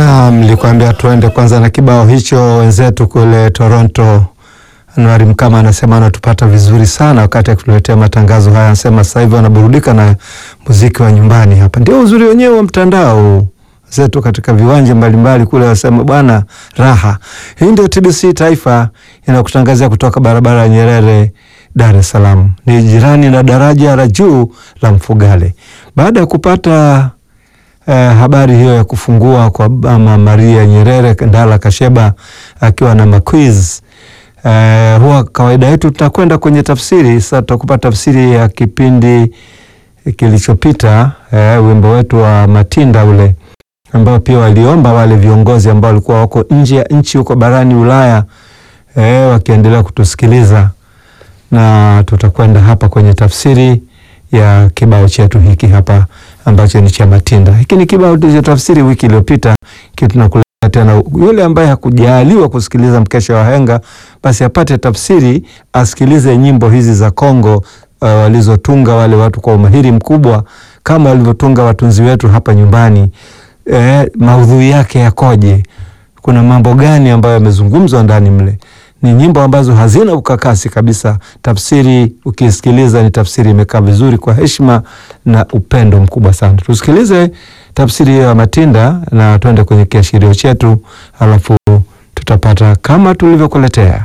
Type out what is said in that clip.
Na mlikwambia tuende kwanza na kibao hicho. Wenzetu kule Toronto, Anuari Mkama anasema anatupata vizuri sana wakati akituletea matangazo haya. Anasema sasa hivi wanaburudika na muziki wa nyumbani. Hapa ndio uzuri wenyewe wa mtandao zetu katika viwanja mbalimbali kule, wanasema bwana raha. Hii ndio TBC Taifa inakutangazia kutoka barabara ya Nyerere, Dar es Salaam, ni jirani na daraja la juu la Mfugale. Baada ya kupata Eh, habari hiyo ya kufungua kwa Mama Maria Nyerere Ndala Kasheba akiwa na maquiz eh, huwa kawaida yetu tutakwenda kwenye tafsiri. Sasa tutakupa tafsiri ya kipindi kilichopita, eh, wimbo wetu wa Matinda ule ambao pia waliomba wale viongozi ambao walikuwa wako nje ya nchi huko barani Ulaya eh, wakiendelea kutusikiliza, na tutakwenda hapa kwenye tafsiri ya kibao chetu hiki hapa ambacho ni cha Matinda. Hiki ni kibao cha tafsiri wiki iliyopita, kitu tunakuletea tena. Yule ambaye hakujaliwa kusikiliza mkesha wa henga, basi apate tafsiri, asikilize nyimbo hizi za Kongo uh, walizotunga wale watu kwa umahiri mkubwa, kama walivyotunga watunzi wetu hapa nyumbani. Eh, maudhui yake yakoje? Kuna mambo gani ambayo yamezungumzwa ndani mle? Ni nyimbo ambazo hazina ukakasi kabisa. Tafsiri ukisikiliza ni tafsiri imekaa vizuri kwa heshima na upendo mkubwa sana. Tusikilize tafsiri hiyo ya Matinda na tuende kwenye kiashirio chetu, alafu tutapata kama tulivyokuletea.